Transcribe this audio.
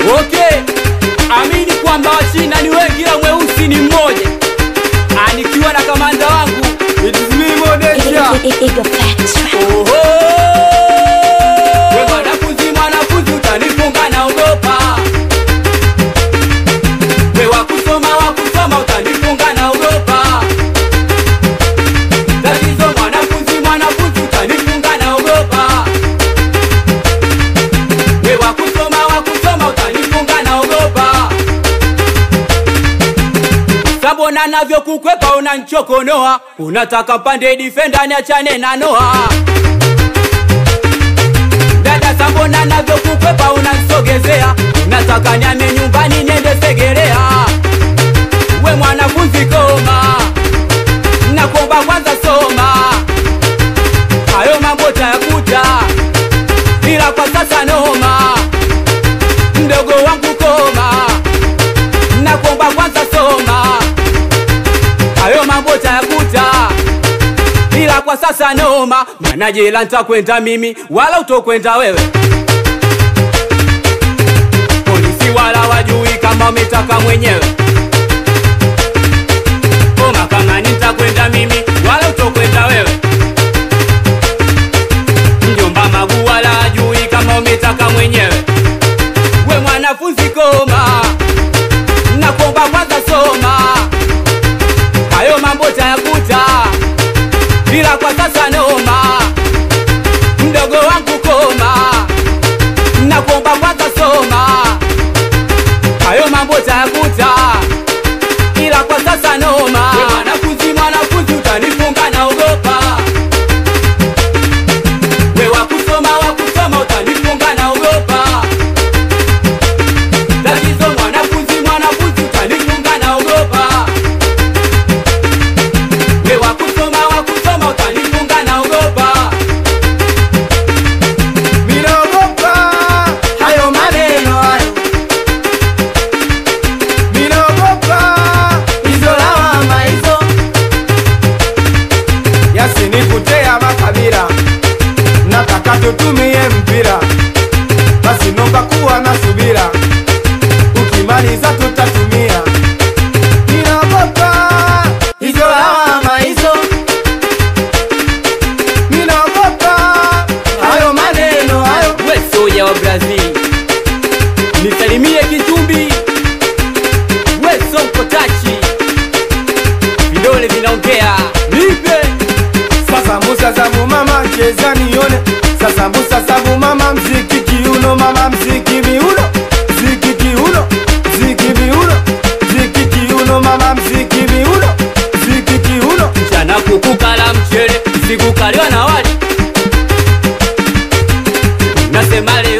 Okay, amini kwamba Wachina ni wengi ila mweusi ni mmoja. Ah, nikiwa na kamanda wangu it is me Modesha. Eagle Facts Track. Oho! We mwanafunzi, mwanafunzi utanifunga naogopa. We wakusoma, wakusoma utanifunga naogopa. Tatizo mwanafunzi, mwanafunzi utanifunga naogopa. We wakusoma, wakusoma utanifunga naogopa. Sabona navyokukwepa unanchokonoa, unataka pande defender niachane na Noah. Dada Sabona navyokukwepa unansogezea, unataka nyame nyumbani niende Segerea. We mwanafunzi koma, nakuomba kwanza soma, hayo mambo tayakuta, ila kwa sasa noma. Mdogo wangu koma, nakuomba kwanza soma, hayo mambo tayakuta ila kwa sasa noma, maana jela nitakwenda mimi wala utokwenda wewe. Polisi wala wajui kama umetaka mwenyewe. O mahakamani nitakwenda mimi wala utokwenda wewe. Mjomba Magu wala hajui kama umetaka mwenyewe. We mwanafunzi koma, nakuomba kwanza soma, hayo mambo tayakuta ila kwa sasa noma, mdogo wangu koma, nakuomba kwanza soma, hayo mambo tayakuta, ila kwa sasa noma. We mwanafunzi, mwanafunzi utanifunga naogopa, we wakusoma, wakusoma utanifunga naogopa, tatizo mwanafunzi, mwanafunzi utanifunga naogopa we wakusoma wakusoma utanifunga naogopa Minaogopa hayo maneno hayo, minaogopa hizo lawama hizo, yasinikutea makabila, nataka tutumie mpira, basi nomba kuwa na subira, ukimaliza tutatumia. Minaogopa hizo lawama hizo, minaogopa hayo maneno hayo. we soja wa brazil nisalimie kichumbi we sonko tachi vidole vinaongea nipe Sasa Musa sabu mama cheza nione Sasa Musa sabu mama mziki kiuno mama mziki miuno Mziki kiuno Mziki miuno Mziki kiuno mama mziki miuno Mziki kiuno mchana kukukala mchele sikukaliwa na wali nasema leo